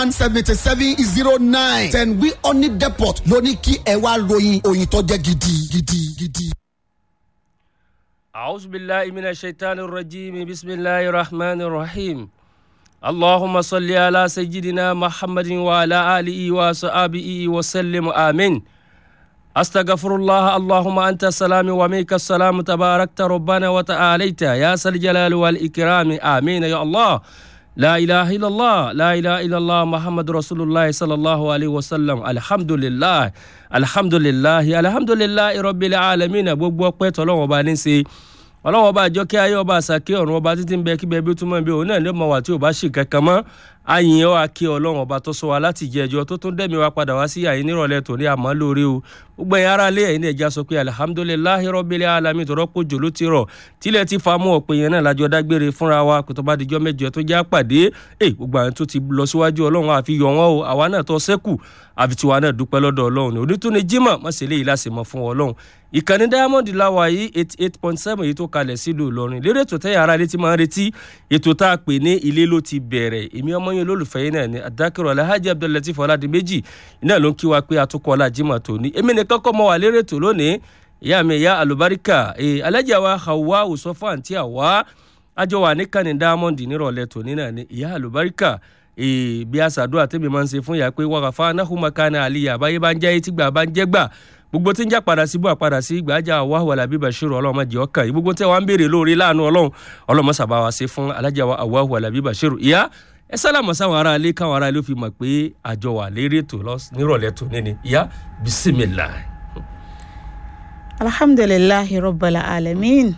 one seventy seven zero nine ten wi honey depot ló ní kí ẹ wá ròyìn òyìn tó jẹ́ gidi gidi gidi. أعوذ بالله من الشيطان الرجيم بسم الله الرحمن الرحيم اللهم صل على سيدنا محمد وعلى آله وصحبه وسلم آمين أستغفر الله اللهم أنت السلام ومنك السلام تباركت ربنا وتعاليت يا ذا الجلال والإكرام آمين يا الله لا إله إلا الله لا إله إلا الله محمد رسول الله صلى الله عليه وسلم الحمد لله الحمد لله الحمد لله رب العالمين gbogbo ọpẹ́ tọ́lọ́run ọba ní í ṣe ọlọ́run ọba àjọkẹ́ ayé ọba àṣàkẹ́ ọ̀run ọba títí ń bẹ kíbẹ̀ bí ó túmọ̀ bí òun náà ní ọmọ wa tí ò bá ṣì kankan mọ́ àyìn ọ́ akẹ́ ọlọ́run ọba tó sọ wa láti jẹ ẹjọ́ tó tún dẹ̀mí wa padà wá sí àyín nírọ̀lẹ́ tòní àmọ́ lórí o gbogbo ẹ̀yin ará ilé ẹ̀yin ní ẹja sọ pé alihamudulilayi rọ́bìlẹ̀ alami tó rọ́pò jò ló ti rọ̀ tílẹ̀ ti fa mú ọ̀pẹ yẹn náà lájọ dágbére fúnra wa kò tó bá dijọ́ mẹ́jọ tó já pàdé ẹ̀ gbogbo àwọn tó ti lọ síwájú ọlọ́run àfi yọ wọn o àwa náà tó sẹ́kù àfi tiwa náà dúpẹ́ lọ́dọ̀ ọlọ́run onítúni jimoh má ṣe léyìí láṣẹ mọ́ fún ọlọ́run ìkànnì diamond láwa yìí eighty eight point seven yìí tó kalẹ̀ sílùú ìlọrin lérè ètò tẹ́yà ara létí máa ń retí ètò tá a pè ní ilé ló ti bẹ̀rẹ̀ èmi ọmọ yẹn olólùfẹ́ yín náà ni adákẹ́rọ̀ alhaji abdullatif ọ̀làdìmẹ́jì iná ló ń kí wa pé atukọ̀ ọ̀la jimoh tòní èmi nìkan kọ́ mọ́ wa lérè ètò lónìí ìyá mi ìyá alubarika alájà wa hawa òsọfọ àǹtí àwa àjọ wà ní kànnì diamond nírọ̀lẹ́ tòní náà ni ìyá alubarika bí àṣàdúrà tẹ́mi máa ń ṣe fún ìyá pé wàhálà náhùnmákánná àlìyá àbáyé bá ń jẹ́ etí gbà bá ń jẹ́ gbà gbogbo tí ń já padà síbú àpadà sí gbàjà wàhùn alábí bashiru ọlọ́run má jẹ́ ọkàn yìí gbogbo tí wọ́n ń béèrè lórí láàánú ọlọ́run ọlọ́run má sábà wá sí fún alájà wàhùn alábí bashiru ìyá ẹ sálàmù sáwọn ará ilé káwọn ará ilé fi mọ̀ pé àjọ wà lérí ètò nírọ̀lẹ́ tó ní ni ìyá bisimilá. alhamdulilahi rabbil alamin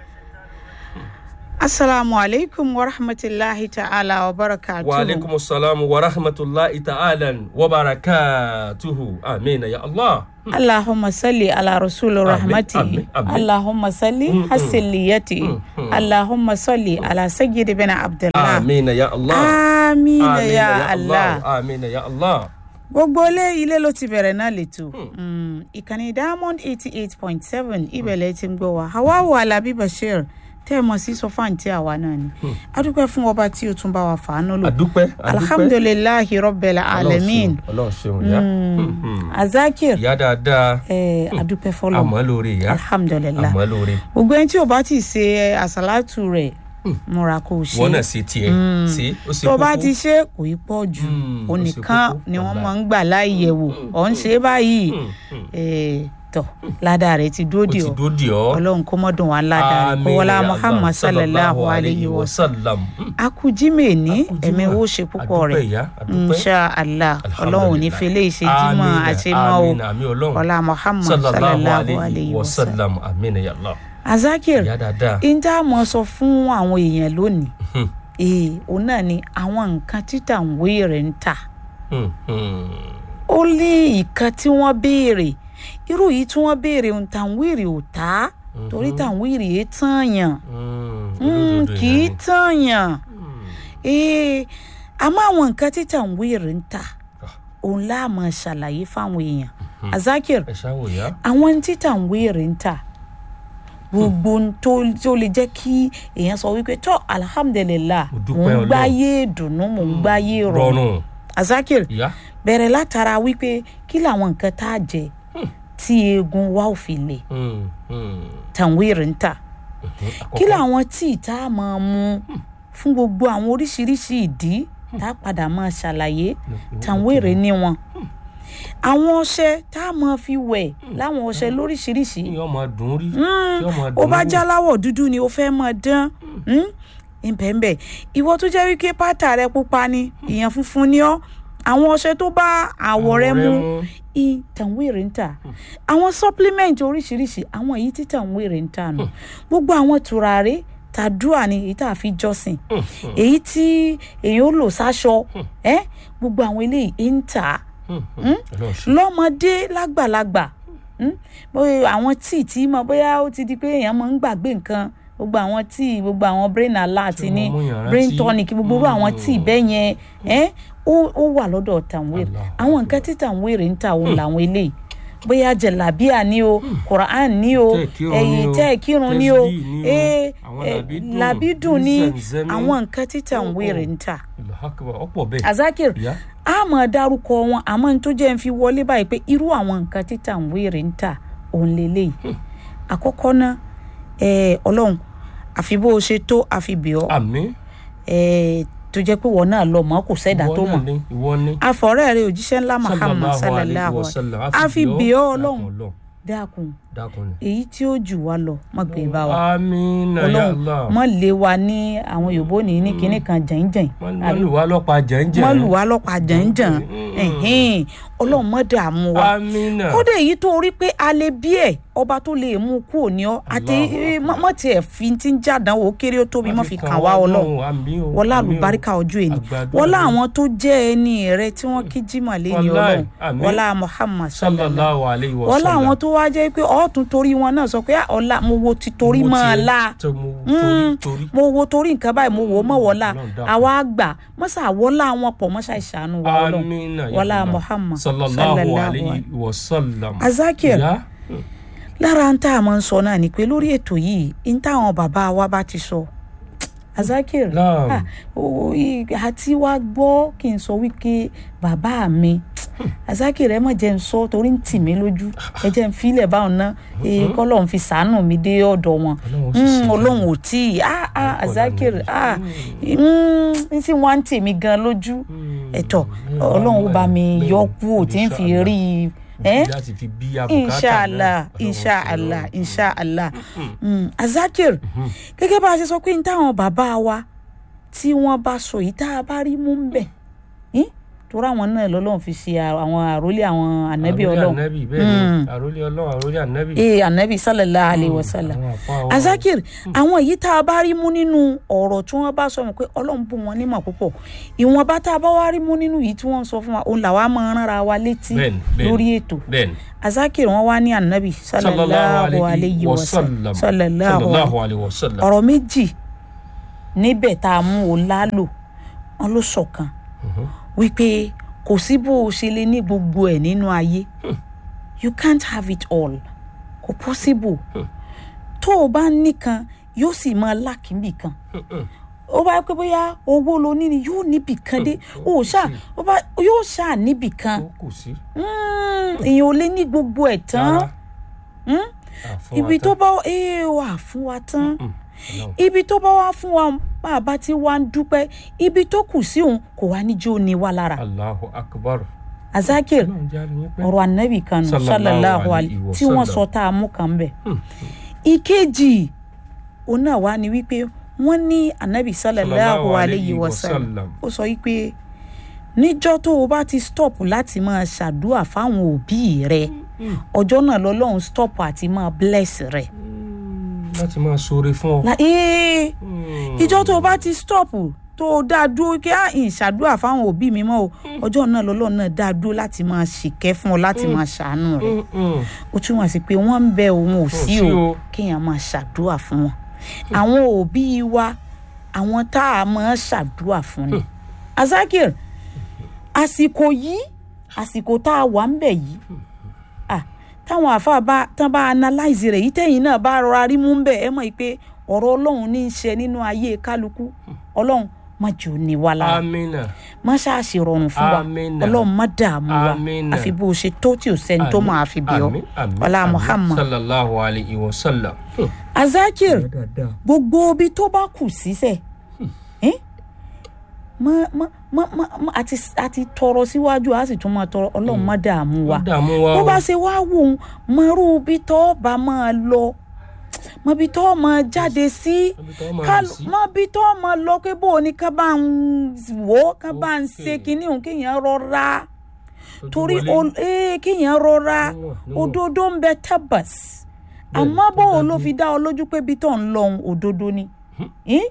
asalaamu aleykum wa rahmatulahi ta'ala wa barakatuhu. wa aleykum salaam wa rahmatulahi ta'ala wa barakatuhu amiina ya allah. allahumma salli ala rasul rahmati amin, amin. allahumma salli hasiliyati allahumma salli ala sayyidi bin abdullah amiina ya allah. amiina ya allah amiina ya allah. gbogbo ilé ilé ló ti bẹ̀rẹ̀ náà lẹ́tọ̀ ìkànnì diamond eighty eight point seven ibẹ̀lẹ̀ ti ń gbọ́ wa hawaii alabi bashir tẹ́ ẹ mọ̀ sí sọ fáǹtì àwa náà ni adúpẹ́ fún ọba tí o tún bá wa fàánú lò adúpẹ́ adúpẹ́ alhamdulilayi rabbil alamin ọlọ́run ṣeun ya. azakir ìyá dáadáa ẹ adúpẹ́ fọlọ́ àmọ́ lórí ìyá alhamdulilayi àmọ́ lórí. gbogbo ẹni tí o bá ti ṣe àsálàtù rẹ̀ múra kó o ṣe wọ́n náà ṣe tiẹ̀ ṣe ó ṣe tó bá kókó. ti ṣe kò í pọ̀ jù Mm, ó ṣe onìkan kókó, ni wọ́n wàláì. máa ń gbà láì yẹ̀wò ọ̀ ń ṣe é báyìí Eh, tọ̀ ládàá rẹ̀ ti ó dúró ti dì ọ́ dó di ọ́. ọlọ́run kó mọ́dún wa ládàá rẹ̀ kó Àmín wọlá ya Allah, muhammad sallallahu alayhi wa sallam sallam. akujime ní Akujima. ẹ̀mí owó ṣe púpọ̀ Adúpẹ́ rẹ̀ ìyá, adúpẹ́. insha allah ọlọ́run ò ní fi lè ṣe jímọ̀ Àmín, àṣemọ́ o àmín, àmín Ọlọ́run. ọlá muhammad sallallahu sallallahu alayhi wa sallam sallam àmín ya Allah. azakir ìyá dáadáa. ìjà mọ̀ sọ fún àwọn èèyàn lónìí Hmm, ee òun náà ni àwọn nǹkan títà ń wé rẹ̀ ń tà hmm, hmm. ó ní ìkan tí wọ́n béèrè irú yìí tí wọ́n béèrè ń tàwírì ò tá torí tàwírì yìí tààyàn Hmm, Mm, olódodo kì í ìyá ni. tààyàn Hmm, ee àmọ́ àwọn nǹkan tí tàwírì ń tà ah, òun láàmú ṣàlàyé fáwọn èèyàn azakir ẹ ṣáwó ìyá. àwọn tí tàwírì ń tà gbogbo ohun tó tó lè jẹ́ kí èèyàn sọ wípé tó alhamdulilah Mo mò dúpẹ́ ń Ọlọ́run. gbáyé ìdùnnú mò ń gbáyé rọrùn rọrùn azakir ìyá. bẹ̀rẹ̀ látara wípé kí làwọn nǹkan tá a jẹ tí eegun wa ò fi lè Hmm, hmm, tàwírì ń tà hmm. kí Àkọ́kọ́, làwọn tíì tá a máa mu fún gbogbo àwọn oríṣiríṣi ìdí tá a padà máa ṣàlàyé tàwérè ní wọn àwọn ọṣẹ tá a máa fi wẹ̀ láwọn ọṣẹ lóríṣiríṣi kí ọmọ dùn rí. Mm, kí ọmọ ó dùn bá wò. já láwọ̀ dúdú ni ó fẹ́ máa dán ìbẹ̀ǹbẹ̀ ìwọ tó jẹ́ wípé pátá rẹ pupa ni ìyẹn funfun ni ọ́ àwọn ọṣẹ tó bá àwọ̀ rẹ mu ìtàwérè ń tà àwọn supplement oríṣiríṣi àwọn èyí tí tàwérè ń tà nù gbogbo àwọn tùràrí tàdúrà ni èyí tá a fi jọ́sìn èyí tí èyàn ó lò sáṣọ ẹ gbogbo àwọn eléyìí ń tà á Ọlọ́run ṣe. lọ́mọdé lágbàlagbà mm, bóyá àwọn tíì tí mo bóyá ó ti di pé èèyàn máa ń gbàgbé nǹkan gbogbo àwọn tíì gbogbo àwọn brain alert Tí ní wọ́n mú yàn brain rántí. tonic gbogbo irú àwọn tíì bẹ́ẹ̀ yẹn ẹ́ ó ó wà lọ́dọ̀ tàwéèrè Allah àwọn nǹkan tí tàwéèrè ń ta òun làwọn eléyìí bóyá jẹ̀lábíà ní o quran ní o Tẹ́ kírun ẹ̀yìn ní o, tẹ́ kírun ní o tẹ́sbíì ní o, ee àwọn eh, làbídùn, làbídùn ní Zamzami. àwọn nǹkan tí tàwéèrè ń ta Allahu Akbar, ọ̀pọ̀ bẹ́ẹ̀. azakir Ìyá. mọ̀ dárúkọ wọn àmọ́ ní tó jẹ́ ń fi wọlé báyìí pé irú àwọn nǹkan tí Tanwir ń tà òun lélẹ́yìí àkọ́kọ́ náà eh, ọlọ́run àfi bó o ṣe tó àfi bì ọ́ àmín eh, tó jẹ́ pé wọ́n náà lọ mọ́ kò sẹ́dá tó ìwọ mọ̀ náà ni ìwọ ni afọ̀rẹ́ rẹ òjíṣẹ́ ńlá Muhammad sallallahu alayhi alaihi wa wa sallam àfi bì ọ́ ọlọ́run ọlọ́run dákun dákun ni. èyí tí ó jù wá lọ má gbé bá wa àmín ya ọlọ́run Allah mọ́ lé wa ní àwọn yòbó ní ní kinní kan jẹ̀ǹjẹ̀ǹ wọ́n lù wá lọ́pàá jẹ́ńjẹ́ mọ́ lù wá lọ́pàá jẹ̀ǹjẹ̀ǹ ẹ̀hìn ọlọ́run mọ́ dààmú wa àmín náà kódà èyí tó rí pé a lè bí ẹ ọba tó lè mú kú òní ọ àti Allah. mọ tiẹ̀ fi ti ń jàdánwò ó kéré ó tóbi mọ́ fi kàn wá ọlọ́run wọlá àlùbáríkà ọjọ́ èní Àgbàdo wọlá àmín. àwọn tó jẹ́ ẹni rẹ tí wọ́n kí jimá lẹ́ni Wallahi, ọlọ́run àmín. wọlá Muhammad sallallahu sallallahu alayhi wa wọlá sallam àwọn tó wá jẹ́ pé ọ̀tún torí wọn náà sọ pé "Ah, ọ̀la mo wo ti torí Mo mọ́ ọ tiẹ̀- la tó mo Mm, torí torí mo wo torí nǹkan báyìí mo wò ó mọ̀ wọlá Ọlọ́run dákun. àwa àgbà mọ́sà wọlá wọn pọ̀ mọ́sà ìṣàánú wa ọlọ́run àmín náà ya wọlá Allah. Muhammad sallallahu sallallahu alayhi wa sallam Azakir Ya? lára ń tá a máa ń sọ náà ni pé lórí ètò yìí ń táwọn bàbá wa bá ti sọ Azakir Naam. ah, o- i- àti wá gbọ́ kí n sọ wípé bàbá mi Azakir ẹ má jẹ́ ń sọ torí ń tì mí lójú ẹ jẹ́ ń filẹ̀ báwọn ná kọ́lọ́n fi sàánù mi dé ọ̀dọ̀ wọn Ọlọ́run sì Mm, ṣe Ọlọ́run ò tí ì ah, ah, Azakir ah, mm, ń sì wá ń tì mí gan lójú ẹ̀tọ́ Ọlọ́run ó bá mi yọ kúrò tí ń fi rí i ẹ́ láti fi bí abùkátà inshallah náà. inshallah inshallah mm. azakir gẹ́gẹ́ bá a ṣe sọ pé ní táwọn bàbá wa tí wọ́n bá sọ yìí tá a bá rí mú ń bẹ̀ yín torí àwọn náà lọ́lọ́run fi ṣe àwọn àrólé àwọn ànábì àrólé ọlọ́run ànábì bẹ́ẹ̀ ni àrólé ọlọ́run àrólé ànábì. ee ànábì sallallahu alayhi wa sallam àwọn àfa wa- azakir àwọn èyí tá a bá rí mú nínú ọ̀rọ̀ tí wọ́n bá sọ mọ̀ pé ọlọ́run bù wọ́n nímọ̀ púpọ̀ ìwọ̀nba tá a bá wá rí mú nínú yìí tí wọ́n sọ fún wa òun làwa máa ń ránra wa létí Bẹ́ẹ̀ni, bẹ́ẹ̀ni. lórí ètò bẹ́ẹ̀ni azakir wọn wá ní anabi sallallahu alayhi wa sallam sallallahu sallallahu alayhi wa sallam. ọ̀rọ̀ méjì níbẹ̀ tá a mú o lálò wọn ló ṣọ̀kan wípé kò sí bó o ṣe lè ní gbogbo ẹ̀ nínú ayé you can't have it all kò possible tó o bá nìkan yóò sì máa lákìmbì kan ó bá pẹ́ bóyá owó lo ní ni yóò níbì kan dé ó ṣáà ó bá yóò ṣáà níbì kan ó kù sí. Mm, èèyàn ò lè ní gbogbo ẹ̀ tán Rárá. Àfọwọ́tán. ibi tó bá ee wà fún wa tán Ọlọ́run. ibi tó bá wá fún wa bàbá tí wàá ń dúpẹ́ ibi tó kù sí òun kò wá níjó ni wá lára Allahu akbar. azakir Ọlọ́run jẹ́ àríyìn pẹ́. ọ̀rọ̀ anabi kan nù Sallallahu sallallahu alayhi alayhi wa tí wọ́n sallam. sọ tá a mú kan bẹ̀ ìkejì òun náà wá ní wípé wọ́n ní anabi sallallahu alayhi wa sallam ó sọ wípé níjọ́ tó o bá ti stop láti máa ṣàdúrà fáwọn òbí rẹ ọjọ́ náà lọ́lọ́run stop àti máa bless rẹ. láti máa ṣoore fún ọ. La- ee ìjọ́ tó o bá ti stop tó o dá dúró kí á ìn ṣàdúrà fáwọn òbí mi mọ́ o ọjọ́ náà lọ́lọ́run náà dá dúró láti máa ṣìkẹ́ fún ọ láti máa ṣàánú rẹ ó túmọ̀ sí pé wọ́n ń bẹ òun ò sí sí o o. kéèyàn máa ṣàdúrà fún wọn àwọn òbí wa àwọn tá a máa ṣàdúrà fún ni azakir àsìkò yìí àsìkò tá a wà ń bẹ̀ yìí ah, táwọn àfa bá tán bá analyze rẹ̀ yìí tẹ̀yìn náà bá rọra rí mú ń bẹ̀ ẹ mọ̀ yìí pé ọ̀rọ̀ ọlọ́run ní í ṣe nínú ayé kálukú ọlọ́run má jò ní wa lára amina. má ṣáàṣì rọrùn fún wa Amina. ọlọ́run má dààmú wa Amina. àfi bó o ṣe tó tí o sẹ́ni tó máa fi bí ọ Àmín, àmín, ọlá àmín. muhammad sallallahu alayhi wa sallam. azakir dáadáa. gbogbo ibi tó bá kù sísẹ eh? mọ mọ mọ mọ mọ àti àti tọrọ síwájú a sì tún máa tọrọ ọlọ́run má dààmú wa wọ́n dààmú wa bó o. bá ṣe wá wò ó mọrú ibi tó bá máa lọ mọ ibi tó máa jáde sí Ibi tó máa ká rìn sí. mọ ibi tó máa lọ pé bó o ní ká bá ń wò ó ká bá ń ṣe Okay. kinní òun kéèyàn rọra Ojú torí wọlé. o- eh, kéèyàn rọra Níwọ̀n, níwọ̀n. òdodo ń bẹ tabas Bẹ́ẹ̀ni, àmọ́ tó bó o ló dájú. fi dá ọ lójú pé ibi tó ń lọ òun òdodo ni Eh?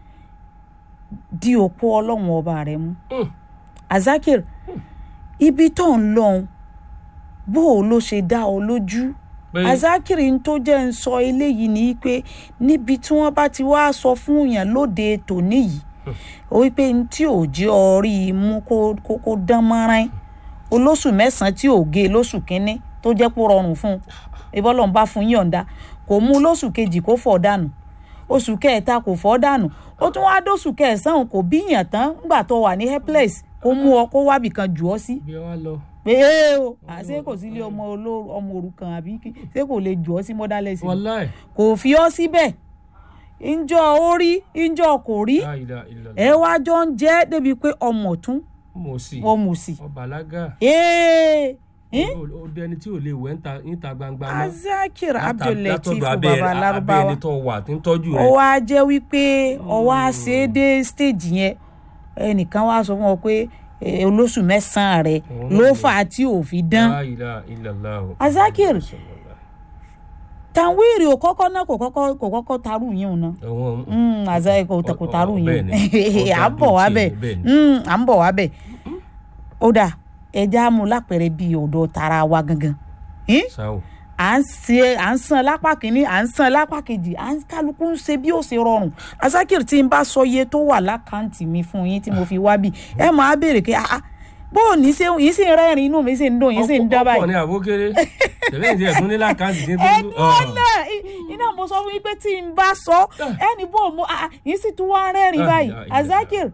di òpó ọlọ́run ọba rẹ mú Mm. azakir ibi tó ń lọ òun bó o ló ṣe dá ọ lójú Pé- azakir ń tó jẹ́ ń sọ eléyìí ni pé níbi tí wọ́n bá ti wá sọ fún yàn lóde tòní yìí ó wí pé ní tí ò jẹ́ ọ rí i mú kó kó kó dán mọ́rán olóṣù mẹ́sàn-án tí ò gé lóṣù kínní tó jẹ́ pé ó rọrùn fún un ìbọ́lọ̀ ń bá fún yín yọ̀ǹda kò mú lóṣù kejì kó fọ̀ dànù oṣù kẹta kò fọ́ dànù ó tún wá dóṣù kẹsàn-án kò bíyàn tán nígbà tó wà ní helpless kó mú ọ kó wábì kan jù ọ sí bí ẹ wá lọ. pé ee o àṣé kò sí ilé ọmọ olóró ọmọ òrukàn àbí kí ṣé kò lè jù ọ sí motherless ni? wàláì. kò fi ọ síbẹ̀ ńjọ́ ó rí ńjọ́ kò rí La ilaha illallah. ẹ wá jọ ń jẹ́ débi pé ọmọ tún mo sì. ọmọ òsì. ọbàlágà. ee eh? ó dẹni tí ò lè wẹ̀ níta- níta gbangba mọ́. azakir Látà- abdulateef látọ̀dọ̀ abẹ́- baba abẹ́ larubawa ẹni tó wà tí ń tọ́jú ó rẹ̀. wá jẹ́ wípé ó wá ṣe é dé stage yẹn ẹnìkan wá sọ fún ọ pé eh, olóṣù mẹ́sàn-án rẹ̀ Òun ló náà fà á tí ò fi dán La ilaha illallah. Azakir. tanwiri ò kọ́kọ́ náà kò kọ́kọ́ kò kọ́kọ́ tarú yín o náà àwọn Mm, àzá kò Ọ- kò ọ- tarú ọ- yín bẹ́ẹ̀ ni. o à ń Ó bọ̀ wá dàbí bẹ̀ tiẹ̀, bẹ́ẹ̀ ni. Mm, à ń bọ̀ wá bẹ̀ ó dà ẹja mú lápẹ̀rẹ̀ bíi ọ̀dọ̀ tara wa gangan Eh? sáwò. à ń ṣe à ń san lápá kínní à ń san lápá kejì à ń kálukú ń ṣe bí ó ṣe rọrùn Azakir tí n bá sọ iye tó wà lákàntì mi fún yín tí mo fi wá bí ẹ máa béèrè pé ah ah bó o ní ṣe yín sì ń rẹ́rìn inú mi sì ń dùn yín sì ń dán ọ̀pọ̀ báyìí ní àbókéré tẹ̀lé ìdí ẹ̀dún ní lákàntì tí ń tó ẹnu ọ̀nà iná mo sọ fún yín pé tí n bá sọ ẹni bó mo ah ah, yín sì tún wá rẹ́rìn báyìí Azakir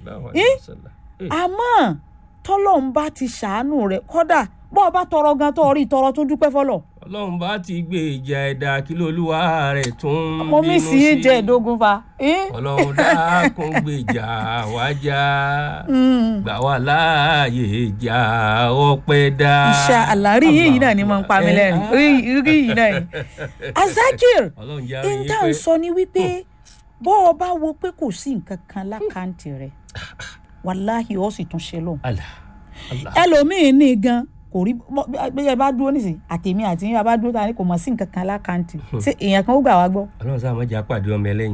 àmọ́ tọ́lọ́run bá ti ṣàánú rẹ̀ kódà bó o bá tọrọ gan tó rí tọrọ tún dúpẹ́ fọlọ́ ọlọ́run bá ti gbé ìjà ẹ̀dá kí lolúwa rẹ̀ tún mo mí sí í jẹ́ ìdógún fa. Eh? ọlọ́run dákun gbé ìjà wájà Mm. gbà wá láàyè ìjà ọpẹ́ dá. Insha Allah rí yìí náà ni mo ń pa mí lẹ́rìn rí rí yìí náà ni. Azakir ọlọ́run jẹ́ àrùn yín intan pé sọ ni wípé bó o bá wo pé kò sí nǹkan kan lákàntì rẹ wàláhì ó sì tún ṣe lọ. Allah Allah ẹlòmíín ní gan kò rí bí ẹ bá dúró nísìnyí àtèmi àti yín bá dúró ta ni kò mọ̀ sí nǹkan kan lákàntì ṣé èèyàn kan ó gbà wá gbọ́. ọlọ́run sáà má jẹ́ àpàdé ọmọ ẹlẹ́yìn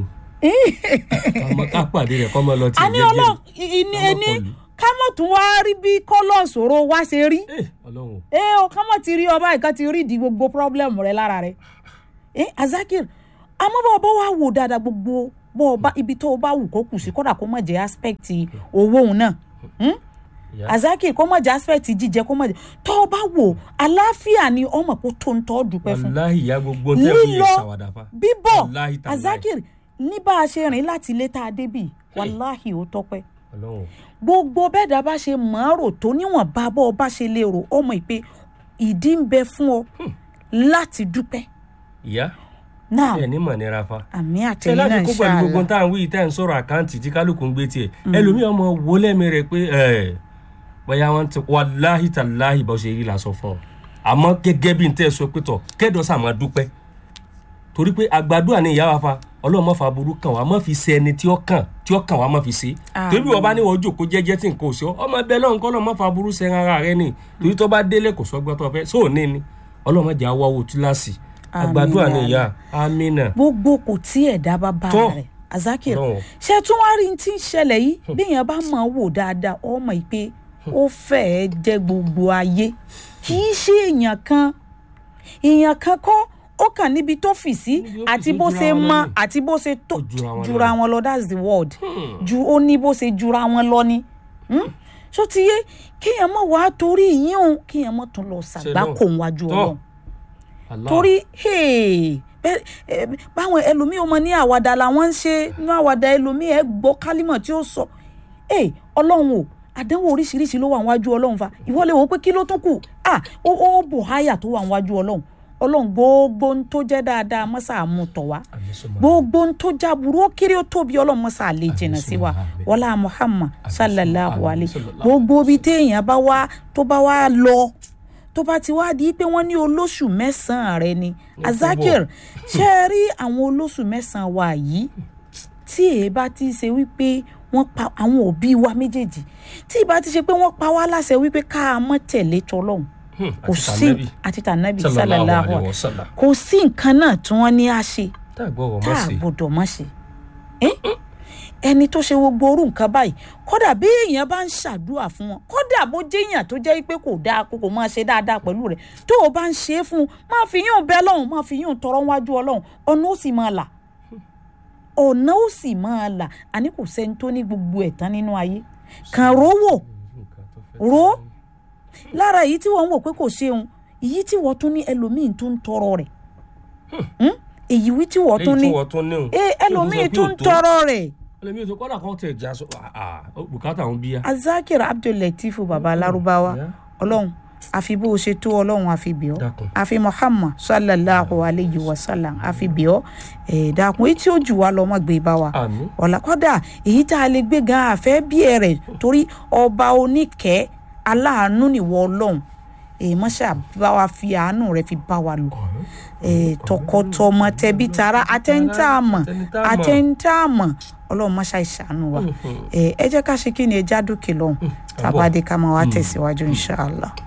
ọmọ ká pàdé rẹ̀ kọ́ mọ́ lọ tí a ní ọlọ́run ìní Ọmọ ẹni kọlù. ká mọ̀ tún wá rí bí kọ́lọ̀ ṣòro wá ṣe rí. ọlọ́run ẹ o ká mọ̀ ti rí ọba ìkan ti rí di gbogbo problem rẹ lára rẹ ẹ Azakir àmọ́ bá ọba wa wò dáadáa gbogbo bọ́ ọba ibi tó o bá wù kó kù sí kódà kó má jẹ́ aspect owó òun náà Hmm? ìyá Azakir kó má jẹ́ aspect jíjẹ kó má jẹ́ tó o bá wò àlàáfíà ni ọmọ kó tó ń tọ́ dúpẹ́ fún wàláhì ìyá gbogbo tẹ́ fi yẹ lílọ ṣàwàdà fa bíbọ̀ Wàláhì tàláhì. Azakir ní bá a ṣe rìn láti ilé tá a débì wàláhì ó tọ́pẹ́ ọlọ́run gbogbo bẹ́ẹ̀dá bá ṣe mọ̀ọ́rò tó níwọ̀n bá bọ́ ọ bá ṣe lè rò ọmọ ìpè ìdí ń bẹ fún ọ láti dúpẹ́ ìyá náà ẹ ní mọ̀ nira fa àmì ṣe àtẹ̀yìn láti náà kó pẹ̀lú gbogbo ṣáàlà tá à ń wí tá à ń sọ̀rọ̀ àkáǹtì tí kálukú ń gbé tiẹ̀ ẹlòmíì ọmọ wo lẹ́mi rẹ̀ pé ẹ̀ bóyá wọ́n ti wàláhì tàláhì bó ṣe rí la sọ fún ọ àmọ́ gẹ́gẹ́ bí n tẹ́ ẹ sọ pé tọ̀ kẹ́dọ̀ sàmọ́ dúpẹ́ torí pé àgbàdua ni ìyá wa fa ọlọ́run má fa burú kàn wá má fi ṣe ẹni tí ó kàn tí ó kàn wá má fi ṣe Àmín. torí bí wọ́n bá ní wọ́n jòkó jẹ́jẹ́ tí nǹkan ò ṣe ọ́ ọmọ ẹbẹ̀ lọ́run kọ́ lọ́run má fa burú ṣe ara rẹ ni torí tó bá délé kò sọ́gbọ́n tó fẹ́ sóòní ni ọlọ́run má jẹ́ àwọ̀ túláàsì Àmín, àgbàdua ni ya ìyá amínà gbogbo kò tí ẹ̀dá bá bá Tọ́. rẹ̀ Azakir Ọlọ́run. ṣé tún wá rí tí ń ṣẹlẹ̀ yìí bí èèyàn bá mọ̀ ọ́ wò dáadáa ọmọ ìpè ó fẹ́ẹ́ jẹ́ gbogbo ayé kì í ṣe èèyàn kan èèyàn kan kọ́ ó kàn níbi tó fì sí Níbi ó fì àti sí, bó ó jura ṣe wọn mọ lọ ni. àti bó ṣe tó Ó jura wọn lọ jura ni. wọn lọ that's the word ju ó ní bó ṣe jura wọn lọ ni Hmm? ṣó ti yé kéèyàn mọ̀ wá torí yín o kéèyàn mọ̀ tún lọ ṣàgbákò wájú Tọ́. ọlọ́run Allah. torí hey, bẹ́ẹ̀, eh, báwọn ẹlòmíì ọmọ ní àwàdà làwọn ń ṣe ní àwàdà ẹlòmíì ẹ gbọ́ kálímọ̀ tí ó sọ hey, ọlọ́run o àdánwò oríṣiríṣi ló wà níwájú ọlọ́run fa ìwọ lè wò ó pé kí ló tún kù ah ó ó bò háyà tó wà níwájú ọlọ́run ọlọ́run gbogbo ń tó jẹ́ dáadáa mọ́sà mú tọ̀ wá Àmín sọ́mọ́. gbogbo ń tó jáburú ó kéré ó tóbi ọlọ́run mọ́sà lè jìnnà sí wa Àmín. wọlá muhammad sallallahu Àmín. alayhi Sallallahu gbogbo ibi téèyàn bá wá tó bá wá lọ tó bá ti wá di pé wọ́n ní olóṣù mẹ́sàn-án rẹ ni Azakir ṣe é rí àwọn olóṣù mẹ́sàn-án wa yìí tí èé bá ti ṣe wípé wọ́n pa àwọn òbí wa méjèèjì tí ìbá ti ṣe pé wọ́n pa wá láṣẹ wípé ká a mọ́ tẹ̀lé tọlọ́hun Hmm, kò àti sí tànàbí. àti tànàbí sallallahu sallallahu alaihi alaihi wasallam. kò sí nǹkan náà tí wọ́n ní á ṣe tá a gbọ́ wọ́n tá mọ̀ a sí gbọ́dọ̀ má ṣe Eh? ẹni tó ṣe gbogbo orú nǹkan báyìí kódà bí èèyàn bá ń ṣàdúrà fún wọn kódà bó jẹ́yàn tó jẹ́ pé kò dáa kó kò máa ṣe dáadáa pẹ̀lú rẹ̀ tó o bá ń ṣe é fún un máa fi yún bẹ́ẹ̀ lọ́hùn máa fi yún tọrọ wájú ọlọ́hun ọ̀nà ó sì máa là ọ̀nà ó sì máa là àní kò sẹ́ni tó ní gbogbo ẹ̀ tán nínú ayé kàn rówó Nǹkan tó fẹ́ ro lára èyí tí wọ́n ń wò pé kò ṣeun èyí tí wọ́n tún ní ẹlòmíín tó ń tọrọ rẹ̀ Hmm? èyí wí tí wọ́n tún ní léyìí tí wọ́n tún ní o. ẹ ẹlòmíì Ó tún sọ pé ó tó. tọrọ rẹ̀ ẹlòmíì tó kọ́dà kan tẹ̀ já sọ àà bùkátà ń bíyà. azakir abdullateef baba larubawa Yeah. ọlọ́run àfi bó o ṣe tó ọlọ́run àfi bì ọ́ Dákun. àfi muhammad sallallahu alayhi wa sallam àfi bì ọ́ ẹ̀ dákun èyí tí ó jù wá lọ mọ́ gbé bá wa àmín. ọ̀la kọ́dà èyí tá a lè gbé gan àfẹ́ bí ẹ rẹ̀ torí ọba oníkẹ́ aláàánú nìwọ ọlọ́run èyí mọ́ṣá bá wa fi àánú rẹ̀ fi bá wa lò eh, tọkọtọmọ tẹbí tara atẹ́ńtàmọ̀ Atẹ́ńtàmọ̀. atẹ́ńtàmọ̀ ọlọ́run mọ́ṣá ìṣàánú wa Eh, ẹ jẹ́ ká ṣe kí ni ẹ já dókè lọ́hùn tàbádé ká máa wá tẹ̀síwájú inṣàlá.